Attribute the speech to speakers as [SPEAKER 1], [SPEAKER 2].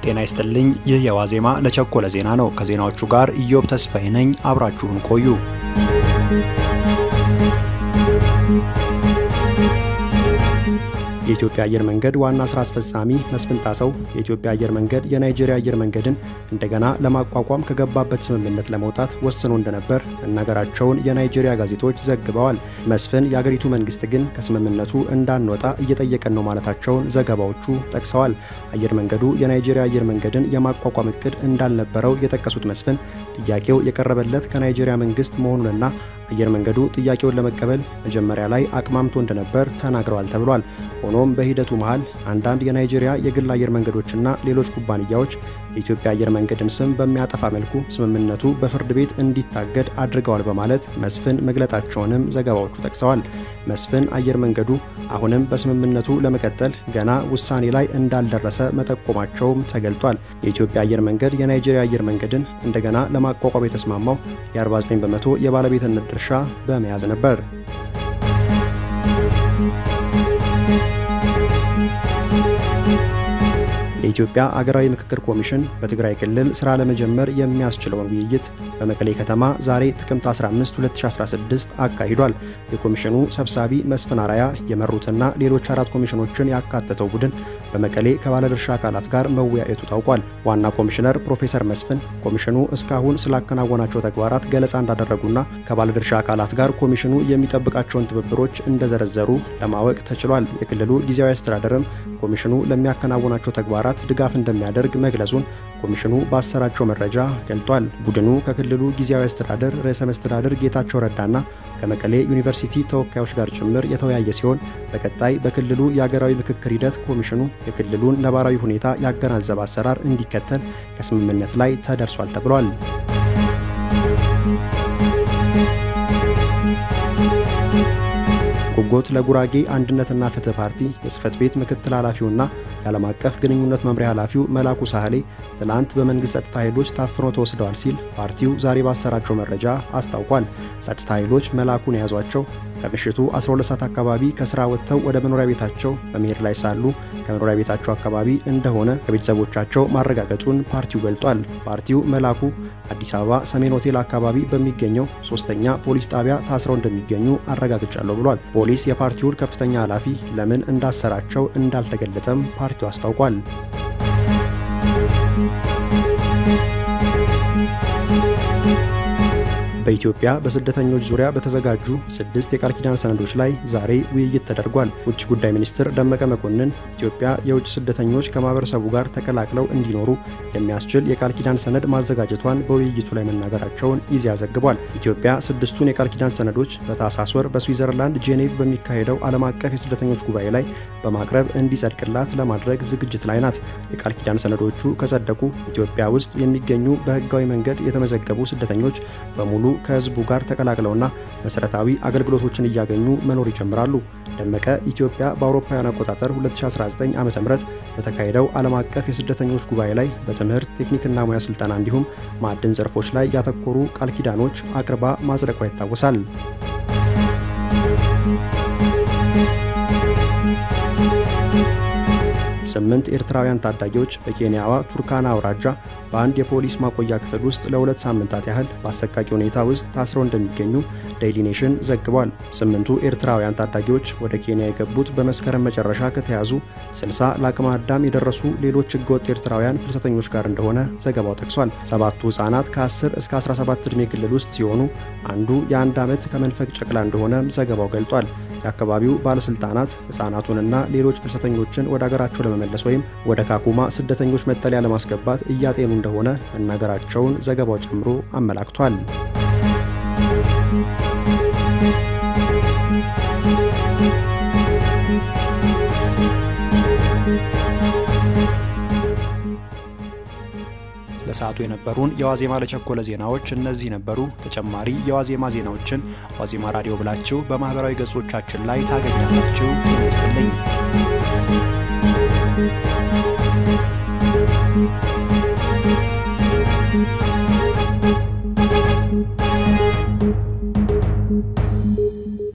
[SPEAKER 1] ጤና ይስጥልኝ። ይህ የዋዜማ ለቸኮለ ዜና ነው። ከዜናዎቹ ጋር ኢዮብ ተስፋዬ ነኝ። አብራችሁን ቆዩ። የኢትዮጵያ አየር መንገድ ዋና ስራ አስፈጻሚ መስፍን ጣሰው የኢትዮጵያ አየር መንገድ የናይጄሪያ አየር መንገድን እንደገና ለማቋቋም ከገባበት ስምምነት ለመውጣት ወስኖ እንደነበር መናገራቸውን የናይጄሪያ ጋዜጦች ዘግበዋል። መስፍን የአገሪቱ መንግስት ግን ከስምምነቱ እንዳንወጣ እየጠየቀን ነው ማለታቸውን ዘገባዎቹ ጠቅሰዋል። አየር መንገዱ የናይጄሪያ አየር መንገድን የማቋቋም እቅድ እንዳልነበረው የጠቀሱት መስፍን ጥያቄው የቀረበለት ከናይጄሪያ መንግስት መሆኑንና አየር መንገዱ ጥያቄውን ለመቀበል መጀመሪያ ላይ አቅማምቶ እንደነበር ተናግረዋል ተብሏል። ሆኖም በሂደቱ መሃል አንዳንድ የናይጄሪያ የግል አየር መንገዶችና ሌሎች ኩባንያዎች የኢትዮጵያ አየር መንገድን ስም በሚያጠፋ መልኩ ስምምነቱ በፍርድ ቤት እንዲታገድ አድርገዋል በማለት መስፍን መግለጣቸውንም ዘገባዎቹ ጠቅሰዋል። መስፍን አየር መንገዱ አሁንም በስምምነቱ ለመቀጠል ገና ውሳኔ ላይ እንዳልደረሰ መጠቆማቸውም ተገልጧል። የኢትዮጵያ አየር መንገድ የናይጄሪያ አየር መንገድን እንደገና ለማቋቋም የተስማማው የ49 በመቶ የባለቤትነት ድርሻ በመያዝ ነበር። የኢትዮጵያ አገራዊ ምክክር ኮሚሽን በትግራይ ክልል ስራ ለመጀመር የሚያስችለውን ውይይት በመቀሌ ከተማ ዛሬ ጥቅምት 15 2016 አካሂዷል። የኮሚሽኑ ሰብሳቢ መስፍን አራያ የመሩትና ሌሎች አራት ኮሚሽኖችን ያካተተው ቡድን በመቀሌ ከባለድርሻ አካላት ጋር መወያየቱ ታውቋል። ዋና ኮሚሽነር ፕሮፌሰር መስፍን ኮሚሽኑ እስካሁን ስላከናወናቸው ተግባራት ገለጻ እንዳደረጉና ከባለድርሻ አካላት ጋር ኮሚሽኑ የሚጠብቃቸውን ትብብሮች እንደዘረዘሩ ለማወቅ ተችሏል። የክልሉ ጊዜያዊ አስተዳደርም ኮሚሽኑ ለሚያከናውናቸው ተግባራት ድጋፍ እንደሚያደርግ መግለጹን ኮሚሽኑ ባሰራጨው መረጃ ገልጧል። ቡድኑ ከክልሉ ጊዜያዊ አስተዳደር ርዕሰ መስተዳድር ጌታቸው ረዳና ከመቀሌ ዩኒቨርሲቲ ተወካዮች ጋር ጭምር የተወያየ ሲሆን በቀጣይ በክልሉ የአገራዊ ምክክር ሂደት ኮሚሽኑ የክልሉን ነባራዊ ሁኔታ ያገናዘበ አሰራር እንዲከተል ከስምምነት ላይ ተደርሷል ተብሏል። ጉጎት ለጉራጌ አንድነትና ፍትህ ፓርቲ የጽህፈት ቤት ምክትል ኃላፊውና የዓለም አቀፍ ግንኙነት መምሪያ ኃላፊው መላኩ ሳህሌ ትላንት በመንግስት ጸጥታ ኃይሎች ታፍኖ ተወስደዋል ሲል ፓርቲው ዛሬ ባሰራጨው መረጃ አስታውቋል። ጸጥታ ኃይሎች መላኩን የያዟቸው ከምሽቱ 12 ሰዓት አካባቢ ከስራ ወጥተው ወደ መኖሪያ ቤታቸው በመሄድ ላይ ሳሉ ከመኖሪያ ቤታቸው አካባቢ እንደሆነ ከቤተሰቦቻቸው ማረጋገጡን ፓርቲው ገልጧል። ፓርቲው መላኩ አዲስ አበባ ሰሜን ሆቴል አካባቢ በሚገኘው ሶስተኛ ፖሊስ ጣቢያ ታስረው እንደሚገኙ አረጋግጫለሁ ብሏል። ፖሊስ የፓርቲውን ከፍተኛ ኃላፊ ለምን እንዳሰራቸው እንዳልተገለጠም ፓርቲው አስታውቋል። በኢትዮጵያ በስደተኞች ዙሪያ በተዘጋጁ ስድስት የቃል ኪዳን ሰነዶች ላይ ዛሬ ውይይት ተደርጓል። ውጭ ጉዳይ ሚኒስትር ደመቀ መኮንን ኢትዮጵያ የውጭ ስደተኞች ከማህበረሰቡ ጋር ተቀላቅለው እንዲኖሩ የሚያስችል የቃል ኪዳን ሰነድ ማዘጋጀቷን በውይይቱ ላይ መናገራቸውን ኢዜአ ዘግቧል። ኢትዮጵያ ስድስቱን የቃል ኪዳን ሰነዶች በታህሳስ ወር በስዊዘርላንድ ጄኔቭ በሚካሄደው ዓለም አቀፍ የስደተኞች ጉባኤ ላይ በማቅረብ እንዲጸድቅላት ለማድረግ ዝግጅት ላይ ናት። የቃል ኪዳን ሰነዶቹ ከጸደቁ ኢትዮጵያ ውስጥ የሚገኙ በህጋዊ መንገድ የተመዘገቡ ስደተኞች በሙሉ ከህዝቡ ጋር ተቀላቅለውና መሰረታዊ አገልግሎቶችን እያገኙ መኖር ይጀምራሉ። ደመቀ ኢትዮጵያ በአውሮፓውያን አቆጣጠር 2019 ዓ.ም በተካሄደው ዓለም አቀፍ የስደተኞች ጉባኤ ላይ በትምህርት ቴክኒክና ሙያ ስልጠና እንዲሁም ማዕድን ዘርፎች ላይ ያተኮሩ ቃል ኪዳኖች አቅርባ ማጽደቋ ይታወሳል። ስምንት ኤርትራውያን ታዳጊዎች በኬንያዋ ቱርካና አውራጃ በአንድ የፖሊስ ማቆያ ክፍል ውስጥ ለሁለት ሳምንታት ያህል በአሰቃቂ ሁኔታ ውስጥ ታስረው እንደሚገኙ ዴይሊ ኔሽን ዘግቧል። ስምንቱ ኤርትራውያን ታዳጊዎች ወደ ኬንያ የገቡት በመስከረም መጨረሻ ከተያዙ 60 ለአቅመ አዳም የደረሱ ሌሎች ህገወጥ ኤርትራውያን ፍልሰተኞች ጋር እንደሆነ ዘገባው ጠቅሷል። ሰባቱ ህጻናት ከ10 እስከ 17 ዕድሜ ክልል ውስጥ ሲሆኑ አንዱ የአንድ ዓመት ከመንፈቅ ጨቅላ እንደሆነ ዘገባው ገልጧል። የአካባቢው ባለስልጣናት ህጻናቱንና ሌሎች ፍልሰተኞችን ወደ አገራቸው ለመመለስ ወይም ወደ ካኩማ ስደተኞች መጠለያ ለማስገባት እያጤኑ እንደሆነ መናገራቸውን ዘገባው ጨምሮ አመላክቷል። ለሰዓቱ የነበሩን የዋዜማ ለቸኮለ ዜናዎች እነዚህ ነበሩ። ተጨማሪ የዋዜማ ዜናዎችን ዋዜማ ራዲዮ ብላችሁ በማህበራዊ ገጾቻችን ላይ ታገኛላችሁ። ጤና ይስጥልኝ።